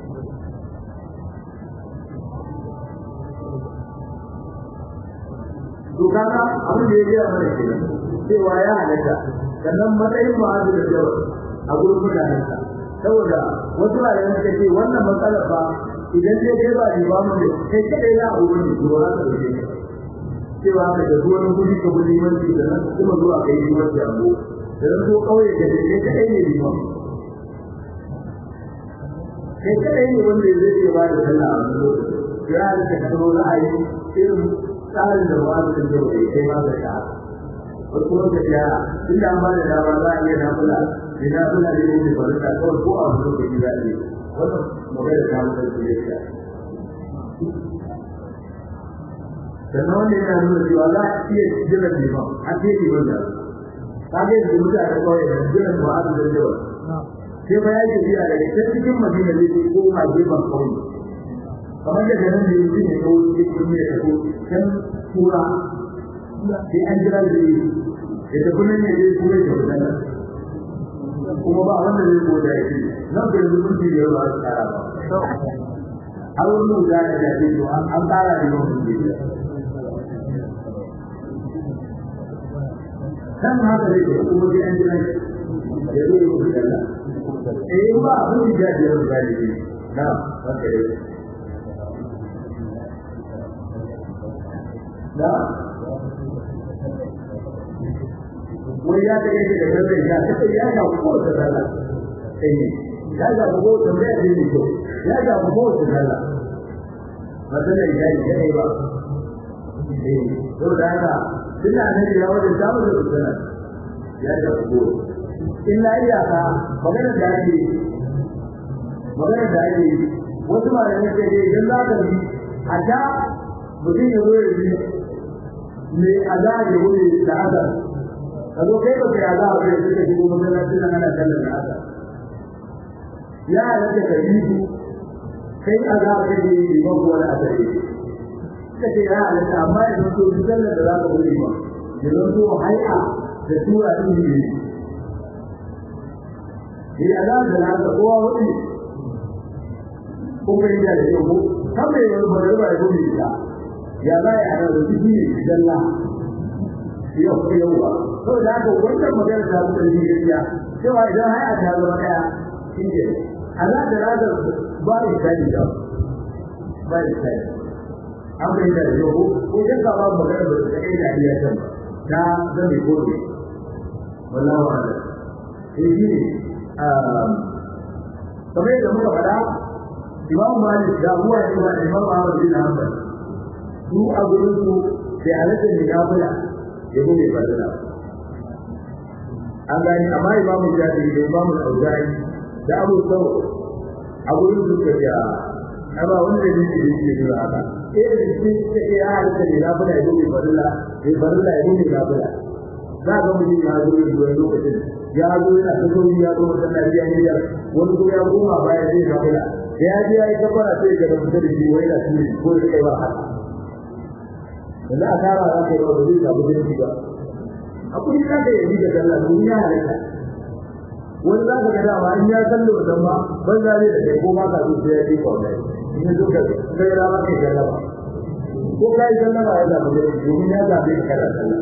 to kaga abin da ya gaya mana kenan cewa ya halatta sannan matsayin ma'azu da jawa a gurin mutanen sa saboda wasu rayuwar suka ce wannan matsalar ba idan dai kai ba limamu ne kai kadai za a wurin ne to za ka dauke ka cewa ka da zuwa guri ka gudu limanci da nan kuma zuwa kai limanci a go da nan ko kauye ka da kai kadai ne limamu kai kadai ne wanda zai iya ba da sallah a wani lokaci ya da ka karo ra'ayi irin tsarin da wa'azi da yau da kai ma da ta wasu kuma da ya tun da an ba da dama za a iya nafula da nafula ne ne ba da kawai ko a wani lokaci za a yi wannan magana ta mutu da ya sannan wanda yana nuna cewa za a iya jiran liman a ce liman da ka ga yadda mutane kawai da jiran wa'azi da yau sai ba ya ke biya daga can cikin madina ne ko koma gefen kauye kamar da ganin da yanzu ne ko ne ko ne ko kan tura sai an jira da yi da ta kullun ne zai tura da wannan kuma ba wanda zai ko da shi nan da yanzu kun ji da ba su tsara ba har wani da ya da shi an an tsara da wannan ne kan haka ne kuma sai an jira ya zo ya kuka Allah eh ba abin da ya jira da shi na haka ne da wani ya ta yake da kai ya ta ya ga ko da dala eh ya ga ko da mai da ni ko ya ga ko da dala madalla ya yi ya ba eh to da haka tunda ne ya wajen samu da dala ya ga ko illa iyaka magana da ake magana da ake wasu malamai ce idan za ka bi a ta mutum ya zo ya bi me azabi wuri da azab kazo kai ba kai azab sai suka shigo masallacin nan ana kallon da azab ya rage ka yi kai azab kai ne yi ba ko wani azabi kace ya halatta amma yanzu to duk sallar da zaka wuri ba yanzu to hay'a da tura din ne ni azab da naka kowa wuri ko kai da yau kan mai wani magana ba ya gudu ita ya za ya hana da ciki ne dalla yau ko yau ba saboda haka wannan magana ta fi ƙarfi gaskiya cewa idan har a ta zama ɗaya shi ne Allah da razar ba da tsari da ba da tsari an bai da yau ko ya ka ba magana ba ta kai da iya can ta zame ko ne wallahi wa Allah sai shi ne kamar yadda muka faɗa Imam Malik da Abu Hanifa da Imam Ahmad bin Hanbal su a gurin su sai halatta ne ya bula ya bude fadila an gani amma Imam Shafi'i da Imam Al-Auza'i da Abu Thawr a gurin su ka ja amma wanda ne ke da shi da haka eh da shi ke ya halatta ne ya bula ya bude fadila ya fadila ya bude fadila za ga mutum ya zo da lokacin ya zo yana ta zo ya zo wata lafiya ne ya wani ko ya koma baya zai fadila da ya je ya yi kafara sai ga da mutum da shi wai da shi ko da kai ba haka yanzu a tara za ka yi wa da zai samu jin ba akwai ka da yabi da Allah domin ya halatta wani za ka ga dama in ya kallo da ma ban da ne da kai ko ma ka zo sai ya ji ko dai in ya zo ka kai ra ma kai da ba ko kai da ba ya da domin ya zabe ka da Allah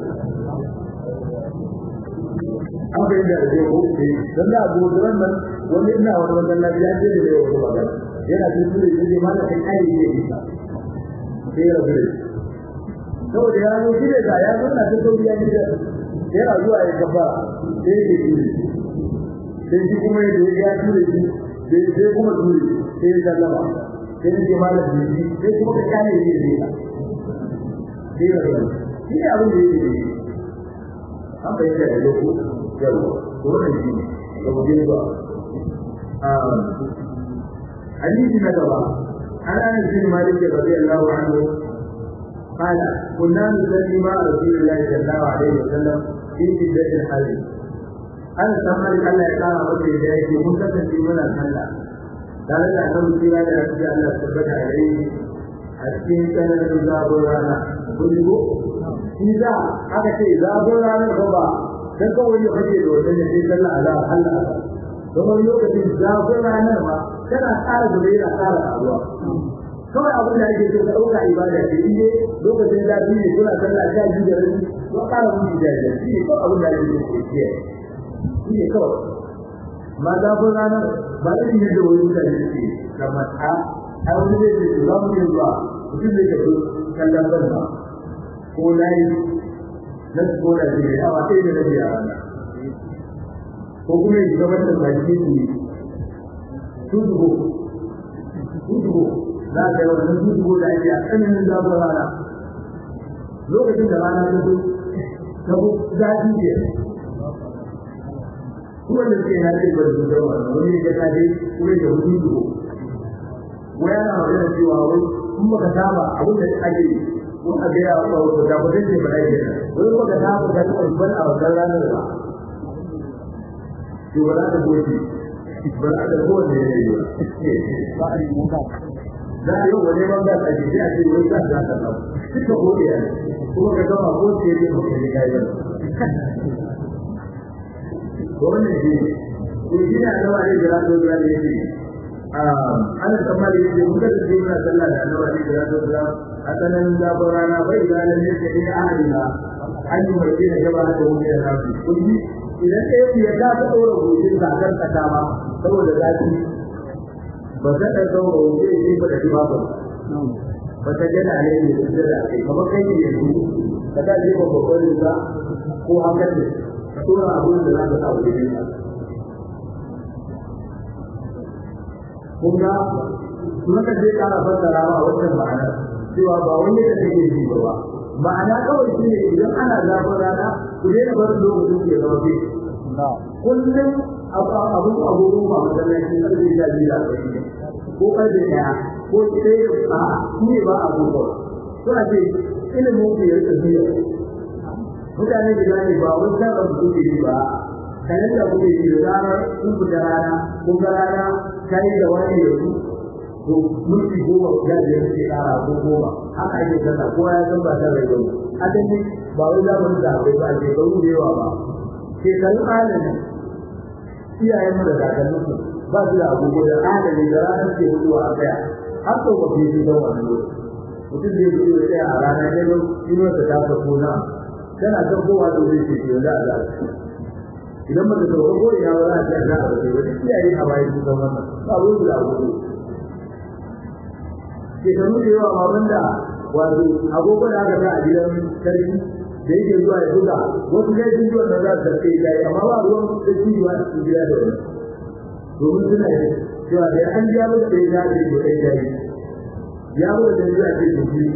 an bai da da ko sai dan da abu da nan wani ina wani wannan lafiya ce da yau da magana yana cikin da yake mana kai kai ne isa sai ya rubuta saboda ya zo shi da ya zo na ta sauriya ne da yana zuwa ya kafa sai ya yi sai shi kuma ya zo ya ture shi sai sai kuma ture sai ya sallama sai ya ce malam ne sai kuma ka kare ne ne sai ya rubuta shi ne abin da yake yi an bayyana da yau yau wannan shi ne da wajen zuwa hadisi na gaba an ana bin malik radiyallahu anhu قال كنا نصلي مع رسول الله صلى الله عليه وسلم في شدة الحر أنا سمعت الله يقال ربي إليك مكتب من الحلة قال لا أنه سيرا لأسجى الله سبحانه عليه أسكين كان نزاب رانا قلت إذا أكتي زاب رانا الغبا dan kawai ya fage da wannan ne sai sallah ala Allah don lokacin zafin ranar ma kana tsara da yana tsara abuwa kawai abin da ake so ka dauka ibada ce in dai lokacin zafi ne kuna sallah sha biyu da rabi ko ƙara mutu da shi shi ne kawai abin da ake so ke kiyaye shi ne kawai ma zafin ranar ba irin yadda wani mutane suke kamar a a wani zai ce za mu yi zuwa mutum zai tafi kallon banza ko layi na ko da shi ne awa ɗaya da rabi a rana ko kuma ya shiga wannan baki su ne su zubo su zubo za ka yi wannan su zubo da ake a tsananin zafin rana lokacin da rana ta zo ta bu zafi ke kuma da suke na ce ba da su zama wani ya ta dai kuma da wani zubo wai ana magana cewa wai in baka saba abin da ake yi ko a ga ya ba ko da kudin da bai da wai ko da ta da ta ban a wannan ranar ba to ba da gobe ba da gobe ne ba a yi muka da yau wani ban da ake ji a ce wai ka da ta ba kika gobe ya kuma ka ga ko ce ne ko ne kai ba ko ne ji ko ji da Allah ne da Allah da ne ana tsammani da muka da shi na sallah da Allah ne da Allah asalan zafin rana bai ganin yadda ne a halina an yi mai gina gaba da wani da rafi kulli idan ɗaya ya ta ta ɗora gojin zakar kasa ma saboda zafi ba ta ɗan ɗaura gobe ya ba da ba ba ba ta gana ne ne da da kai kamar kai ne yanzu ka ta je ba babban riga ko hakan ne ka ɗora abin da za ka sa wani ne kun ga maka je ƙara fassara ba wannan ma'anar cewa ba wani da take yi ba ma'ana kawai shi ne idan ana zafin rana ku daina barin lokacin ke zama fi kullum abun abubuwan ba masallaci karfe sha biyu da arba'in ko karfe ɗaya ko sai a shi ne ba abubuwa to a ce ilimin ku ya rika biya mutane da gane ba wani sabon su kuke yi ba kanan da kuke yi da zarar kun fita rana kun ga rana ta yi da wani yanzu to mulki goma ya da yake kara ko goma haka ake sallah kowa ya san ba ta rai ba asali ba wai zamanin da akwai ba ke karu da yawa ba ke karu alami iyayen mu da kakannin su ba su da agogo da alami da ranar ke mutuwa a kaya har to ba fi da wannan mutum zai yi da tsaya a rana ne ba inuwar ta ta ta kona tana ta kowa da zai ce yau da Allah idan ba ta sauka ko ina ba za a ce za a bace wani iyaye a bayan su san wannan ba wai guda hudu ke kanu da yawa ma banda wato agogo da aka sa a gidan sarki da yake zuwa ya buga wasu kai sun ji wannan za su sarki ya yi amma ba ruwan da shi zuwa cikin gida da wani domin suna yi cewa da an ja masa da ya zaɓe da kai jari ya zo da zuwa ce jiki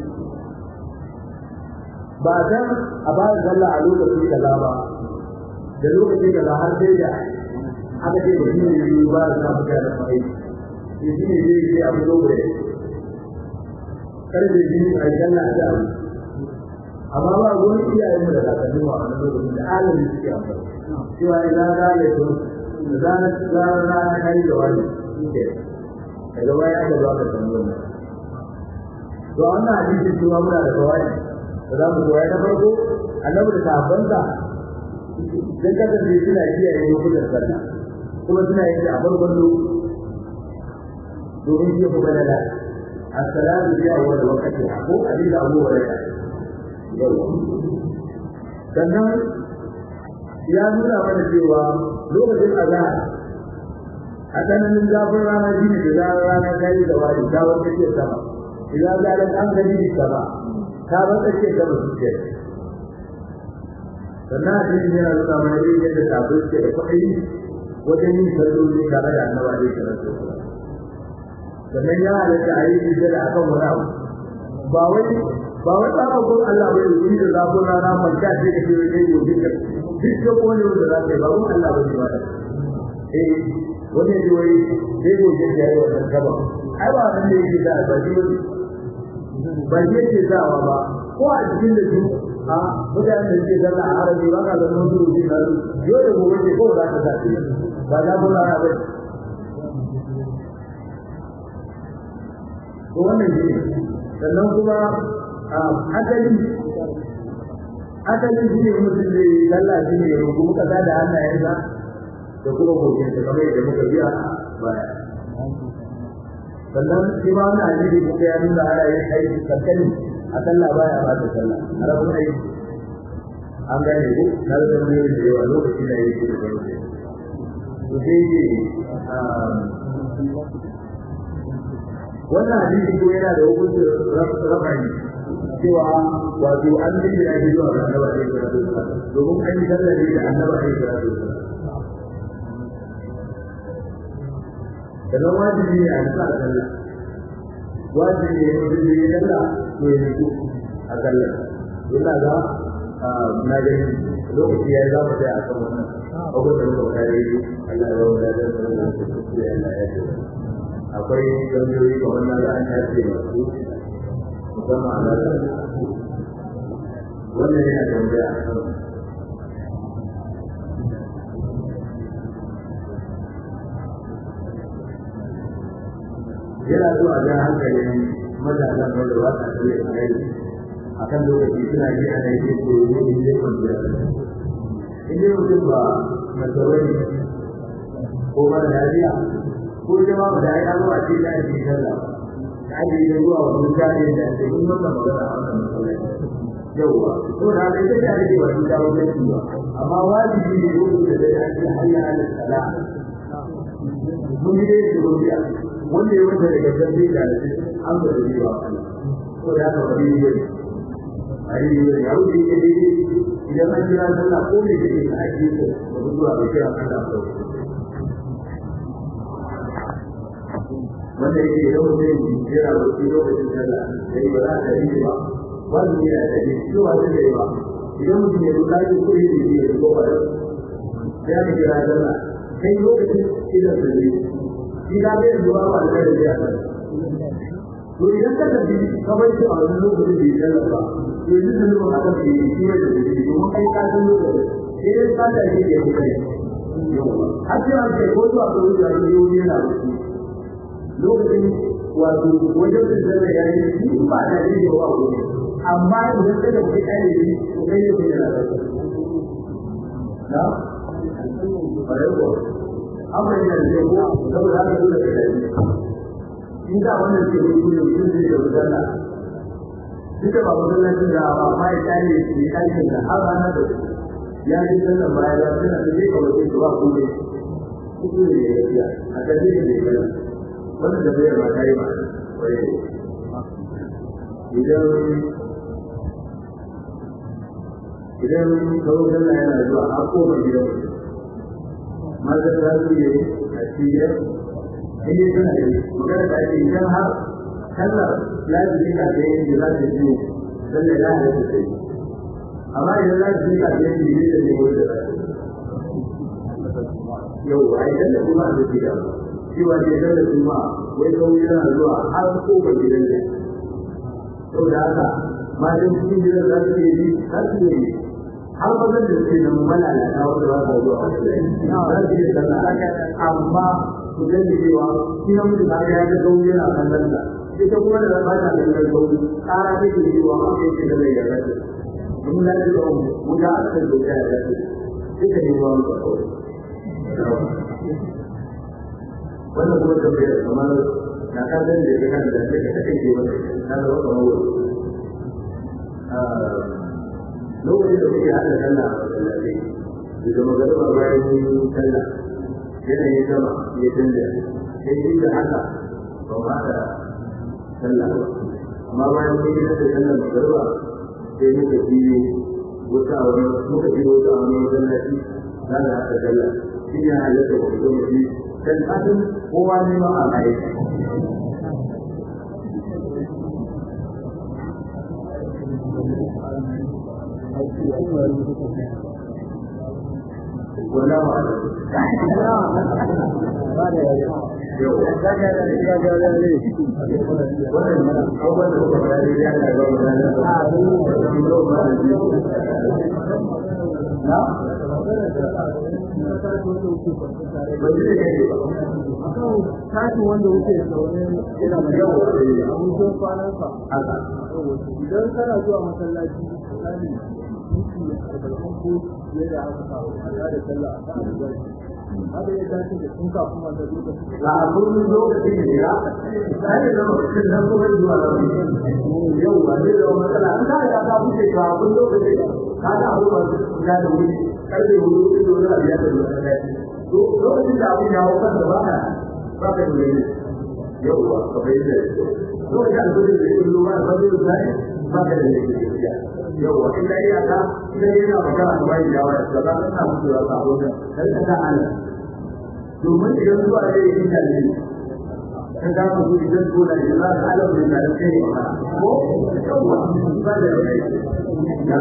ba dan a ba da sallah a lokaci kaza ba da lokaci kaza har sai da aka ce mutum ne yi ba da samu da da mai shi ne zai yi abu dogare karfe biyu a sallah a da amma ba ruwan iyayen mu da kakannin mu a wannan lokacin da alamin suke amfani cewa idan za a yi da zanar zanar rana kai da wani ke daga baya da ba ka san wannan to wannan hadisi kuma muna da kawai da za mu koya na farko annabi da sahabbansa dan kasance suna kiyaye lokutan sallah kuma suna yin a farkon lokaci domin shi ku balala as-salatu fi awwal waqti ko hadisi Abu Hurairah sannan ya nuna mana cewa lokacin azhar a tsananin zafin rana shi ne da zarar rana ta yi da wani ta wata ce sama idan zarar an gani da sama ta wata ce sama su ce sannan a cikin yana nuna mana irin yadda kafin ce da kwaɗayi wajen yin salloli tare da annaba da yake rasu sannan ya halatta a yi hijira da akan wani abu ba wai ba wai tsara ko Allah bai yi da zafin rana kwanta ce da ke wajen yau duka duk da kone wanda za ka yi ba wani Allah bai yi ba eh wani ne wai sai gobe da yayi wannan gaba ai ba nan da yake da ba shi ba shi yake dawa ba ko a cikin da su a mutanen da ke zalla a arabi ba ka zama su rubi na su yau da gobe ce ko za ka sa shi ba za ku lara ba to wannan shi sannan kuma asali asali shi ne mutum da ya zalla shi ne ya rubu kaza da hannayensa da kuma gobin ta kamar yadda muka biya baya sannan shi ma wani hadisi kuma ya nuna ana yin aiki kankani a sallah baya ba ta sallah a rabin aiki an gane ko na da zama yin da yawa lokaci na yi da farko to sai ce wannan hadisi ko yana da hukuncin rafani cewa wato an yi da ya zuwa ga annaba ne da domin an yi sallah ne da annaba ne da sannan wajibi ne a nisa a sallah wajibi ne mutum da ya sallah to ya nutsu a sallah yana ga na gani lokaci ya za mu sai a kan wannan abubuwan da muka kare yi Allah ya wanda da sallah da su ya Allah ya ce akwai gambiyoyi ga wannan da an tace masu musamman a lalata wannan yana tambaya a kan yana so a ga hankalin matasan wanda ba sa tsaye a kai a kan lokaci suna ji ana yi ko yi ne zai kwanciya in dai mutum ba masarori ko mara lafiya ko jama ba da ya zo a ce da ake sallah da ake yi zuwa wa mutane da ake yi wannan magana a wannan masallaci yauwa to da haka ita ta rage ba su dawo da ba amma wajibi ne lokacin da ya ce hayya ala sala mun yi dai da gobiya wanda ya wata daga zambe da shi an ga da yawa ko da haka bari ne ari ne ya wuce ke dai idan an kira sallah ko ne ke da ake ko ba zuwa ga kira sallah ko wanda yake da wani jira da shi lokacin sallah sai ba za ta yi ba wanda ya da shi ko ba zai yi ba idan mutum ya rubuta shi ko yake yi ko ba ya kira sallah kai lokacin idan sai shi da bai zuwa ba da da ya to idan ka tafi ka bai shi a wannan lokacin da ya ba to yanzu da lokacin aka fi shi ne da shi kuma kai ka san lokacin sai dai ka da shi ya kai har sai an kai ko zuwa ga wani da yau yana lokacin wato wajen da zai ya yi shi ba da shi ba ko amma idan ka da kai kai ne to kai ne da na na ba yau amma ina da yau saboda haka dole ka yi in da wannan ke yi ne mutum zai da sallah duka ba masallacin da ba ma ya kare shi aikin da har ranar da ya yi sallan baya ya tana da yake wace su ba kuma kuku ne ya yi a kan ne da ya wannan da bai ma kai ma wai idan idan kawo sallah yana zuwa a koma gidan maza za su yi a cikin in yi suna yi magana da ake idan har sallar lafi ka da yin da za ta biyu sallar ya halatta sai amma idan lafi ka da yin da ne wanda za ta yau a idan da kuma da gida cewa ne idan da kuma wai kawo yana zuwa har kofar gidan ne saboda haka matan cikin gidan za su yi za su yi har mazan da suke da malalata wanda ba sa zuwa za su yi sallah amma ku gani cewa shi na mutu kaga ya ga gauri yana kallon sa ita kuma da ba ta kallon gauri kara take cewa ma kai ce da mai ya rasu mun da ji mu mu ga akan da ya rasu ita ne ruwan ka kawai wannan kuma da bai kamar na ka gani da kan da take take ce wani na da wata mawa lokacin da kuke hada sallah a masallaci da magana bayan sallah yanayin sama ya canza sai shi da haka ba ma da sallah ba amma bayan mun yi da sallah magarba sai muka biyo wata a wani muka biyo wata a wani masallaci za da haka sallah shi ne halatta ba ku zama shi dan asin kowa ne ma a kai wala ba Kashi wanda wuce zaune yana da yawa a mutum kwanansa. Idan kana zuwa masallaci, misali, minti arba'in ko fiye da haka kafin a da sallah a kan albashi. haka ya dace da tun kafin wanda lokaci a kullum lokacin da ya sai da lokacin da kuma zuwa lokacin yau ba zai zama matsala an kada ya ka fice ka kun lokacin ka ga abubuwan ya da wuri karfe hudu ido na biya da lokacin to lokacin da abin ya hau kansa ba ka ba ka da yau ba ka bai da lokacin da kudin da ya kullu ba ba zai zai ba ka da lafiya yau wa inda ya ka idan yana magana da wani yawa da ba ka samu da sabon da kai ka Allah domin idan zuwa da yi da ne kan da ku idan ko da ya za ka alam da da kai ko yawa ba da kai ya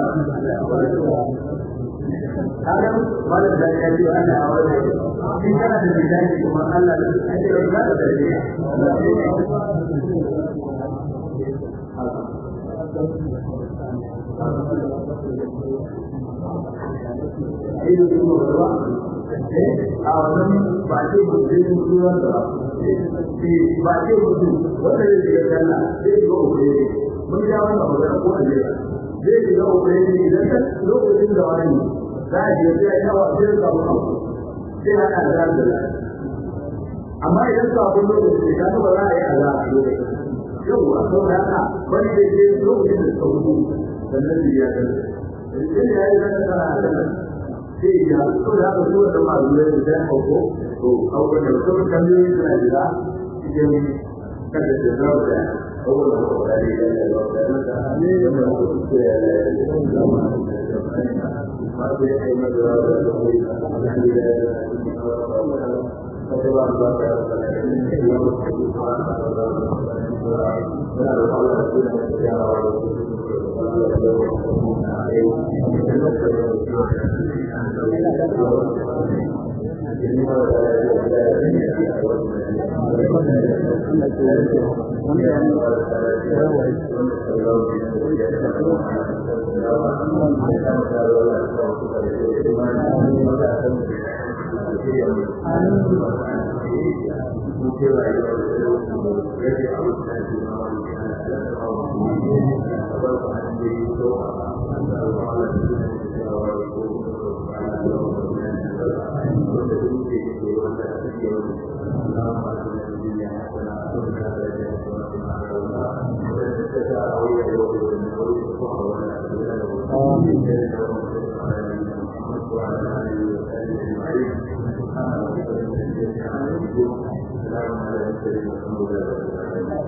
kaga wala da ya ji ana awala in kana da bidai kuma Allah da ake da da Ayo kuma ba a wannan ba ce mutum sunan da ba ce mutum wanda zai shiga janna zai shiga ukure mun ja wannan magana ko a jira zai shiga ukure ne idan ka lokacin da wani za a je sai ya wa sai ka mu sai haka da da amma idan ka abun lokacin da ka ba za a yi Allah a lokacin yau a sau da haka wani da ke lokacin da ka hudu sannan da ya kan sai ya yi zaka sana a kan sai ya so da aka so da masu da da hauko to hauko da kuma kalmomi suna jira cikin kada da zawo da hauko da hauko da ya da da da ne da mu ko ce ya da da ma ma da ai ma da da da ko da da kada ba ba ka da da ne ya mu ko da da da da da Allah ya Thank you. وصحبه اجمعين سبحان ربك رب العزه عما يصفون وسلام على المرسلين والحمد لله